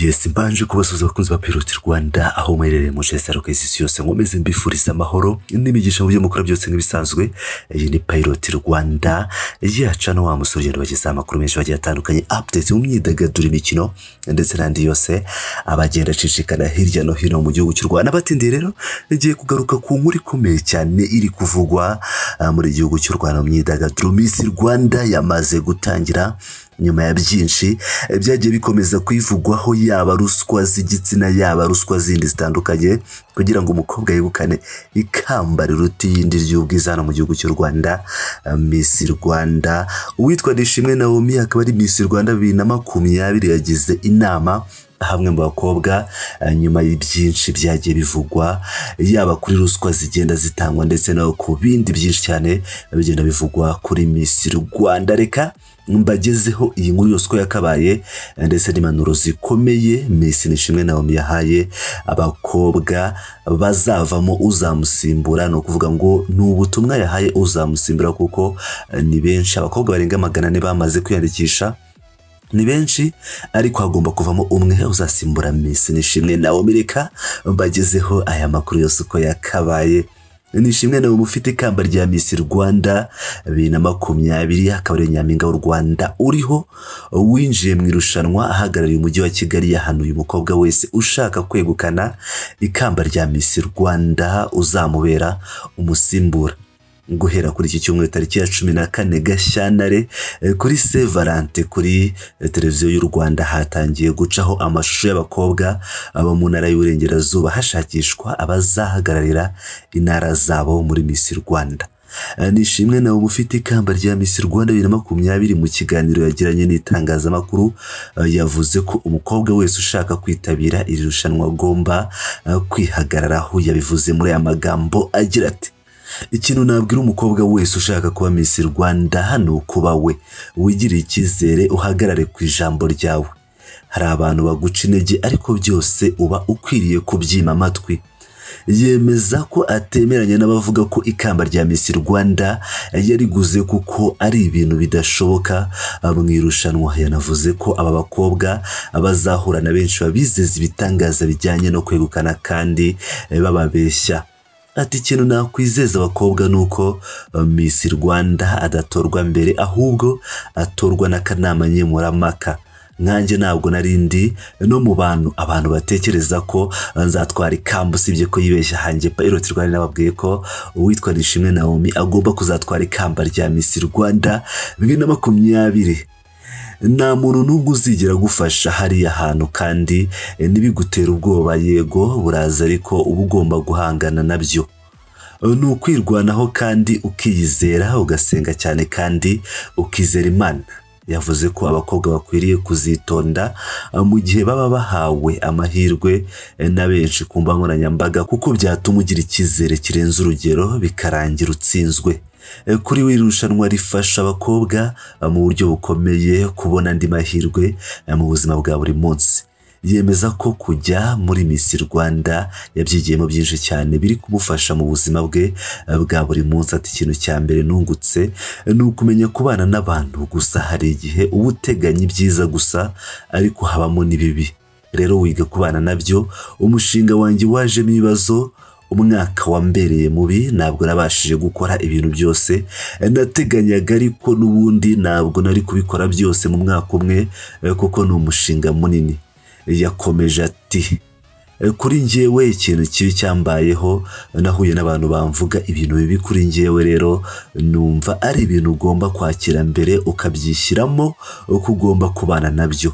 yesi mbanje kubasuza abakunzi ba piroti rwanda aho mwerereye mu nce zitandukanye z'isi yose nkomeze mbifuriza amahoro n'imigisha mu byo mukora byose nk'ibisanzwe iyi ni piroti rwanda yaca no wa musore ugenda bagezaho amakuru menshi bagiye atandukanye apudeti mu myidagaduro imikino ndetse n'andi yose abagenda acicikana hirya no hino mu gihugu cy'u rwanda batindiye rero igiye kugaruka ku nkuru ikomeye cyane iri kuvugwa ah, muri igihugu cy'u rwanda mu myidagaduro miss rwanda yamaze gutangira nyuma ya byinshi eh, byagiye bikomeza kwivugwaho yaba ruswa z'igitsina yaba ruswa zindi zitandukanye kugira ngo umukobwa yegukane ikamba riruta iyindi ry'ubwiza hano mu gihugu cy'u rwanda eh, miss rwanda uwitwa nishimwe nawomi akaba ari miss rwanda bibiri na makumyabiri yagize inama hamwe mu bakobwa eh, nyuma y'ibyinshi byagiye bivugwa yaba kuri ruswa zigenda zitangwa ndetse no ku bindi byinshi cyane bigenda bivugwa kuri Miss Rwanda reka mbagezeho iyi nkuru yose uko yakabaye eh, ndetse n'impanuro zikomeye Miss Nishimwe Naomi yahaye abakobwa bazavamo uzamusimbura ni ukuvuga ngo ni ubutumwa yahaye uzamusimbura kuko eh, ni benshi abakobwa barenga magana ane bamaze kwiyandikisha ni benshi ariko hagomba kuvamo umwe uzasimbura Miss Nishimwe Naomi reka mbagezeho aya makuru yose uko yakabaye Nishimwe Naomi ufite ikamba rya Miss Rwanda bibiri na makumyabiri akaba ari nyampinga w'u Rwanda uriho winjiye mu irushanwa ahagarariye umujyi wa Kigali yahanuye umukobwa wese ushaka kwegukana ikamba rya Miss Rwanda uzamubera umusimbura guhera kuri iki cyumweru tariki ya cumi na kane gashyantare eh, kuri se valante kuri eh, televiziyo y'u rwanda hatangiye gucaho amashusho y'abakobwa abo mu ntara y'uburengerazuba hashakishwa abazahagararira intara zabo muri misi rwanda Eh, nishimwe nawe ufite ikamba rya misi rwanda bibiri na makumyabiri mu kiganiro yagiranye n'itangazamakuru eh, yavuze ko umukobwa wese ushaka kwitabira iri rushanwa agomba eh, kwihagararaho yabivuze muri aya magambo agira ati ikintu nabwira umukobwa wese ushaka kuba Miss Rwanda ni ukuba we wigirire icyizere uhagarare ku ijambo ryawe hari abantu baguca intege ariko byose uba ukwiriye kubyima amatwi yemeza ko atemeranya n'abavuga ko ikamba rya Miss Rwanda yariguze kuko ari ibintu bidashoboka mu irushanwa yanavuze ko aba bakobwa bazahura na benshi babizeza ibitangaza bijyanye no kwegukana kandi eh, bababeshya ati ikintu nakwizeza abakobwa ni uko uh, Miss Rwanda adatorwa mbere ahubwo atorwa n'akanama nkemurampaka nkanjye ntabwo narindi no mu bantu abantu batekereza ko uh, nzatwara ikamba usibye ko yibeshya hanjye Pilot Rwanda nababwiye ko uwitwa Nishimwe Naomi agomba kuzatwara ikamba rya Miss Rwanda bibiri na makumyabiri nta muntu n'ubwo uzigera agufasha hariya hantu kandi eh, ntibigutere ubwoba yego buraza ariko uba ugomba guhangana nabyo ni ukwirwanaho kandi ukiyizera ugasenga cyane kandi ukizera imana yavuze ko abakobwa bakwiriye kuzitonda eh, mu gihe baba bahawe amahirwe eh, na benshi ku mbuga nkoranyambaga kuko byatuma ugira icyizere kirenze urugero bikarangira utsinzwe Eh, kuri we irushanwa rifasha abakobwa eh, mu buryo bukomeye kubona andi mahirwe eh, mu buzima bwa buri munsi yemeza ko kujya muri Miss Rwanda yabyigiyemo byinshi cyane biri kumufasha mu buzima bwe eh, bwa buri munsi ati ikintu cya mbere nungutse eh, ni ukumenya kubana n'abantu gusa hari igihe uba uteganya ibyiza gusa ariko habamo n'ibibi rero wiga kubana nabyo umushinga wanjye wajemo ibibazo umwaka wambereye mubi ntabwo nabashije gukora ibintu byose Eh, nateganyaga ariko n'ubundi ntabwo nari kubikora byose mu mwaka umwe eh, kuko ni umushinga munini yakomeje ati "Eh, kuri njyewe ikintu kibi cyambayeho nahuye n'abantu bamvuga ibintu bibi kuri njyewe rero numva ari ibintu ugomba kwakira mbere ukabyishyiramo uko ugomba kubana nabyo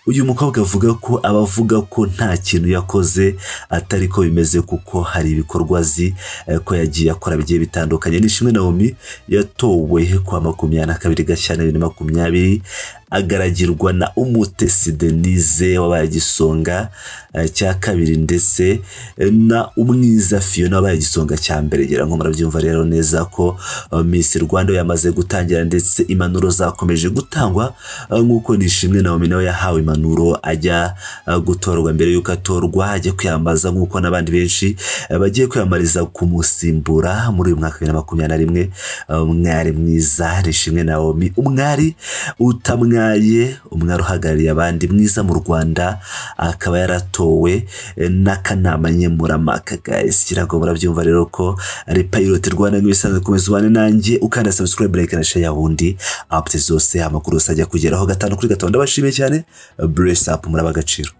uyu mukobwa avuga ko abavuga ko nta kintu yakoze atari ko bimeze kuko hari ibikorwa azi eh, ko yagiye akora bigiye bitandukanye nishimwe nawomi yatowe kwa makumyabiri na kabiri gashyana bibiri na makumyabiri agaragirwa na umutesi denise wabaye igisonga eh, cya kabiri ndetse eh, na umwiza fiona wabaye igisonga cya mbere ngira ngo murabyumva rero neza ko eh, miss rwanda yamaze gutangira ndetse impanuro zakomeje gutangwa eh, nk'uko nishimwe nawomi nawe yahawe impanuro impanuro ajya eh, gutorwa mbere y'uko atorwa ajya kwiyambaza nk'uko n'abandi benshi eh, bagiye kwiyamamariza kumusimbura muri uyu mwaka wa bibiri na makumyabiri na rimwe eh, umwari mwiza Nishimwe Naomi umwari utamwaye umwari uhagarariye abandi mwiza mu Rwanda akaba yaratowe eh, n'akanama nkemurampaka guys kirago murabyumva rero ko ari pilot Rwanda nk'ibisanzwe komeza ubane nanjye ukanda subscribe like na share yahundi apps zose amakuru yose ajya kugeraho gatanu kuri gatanu ndabashimiye cyane bless up muri abagaciro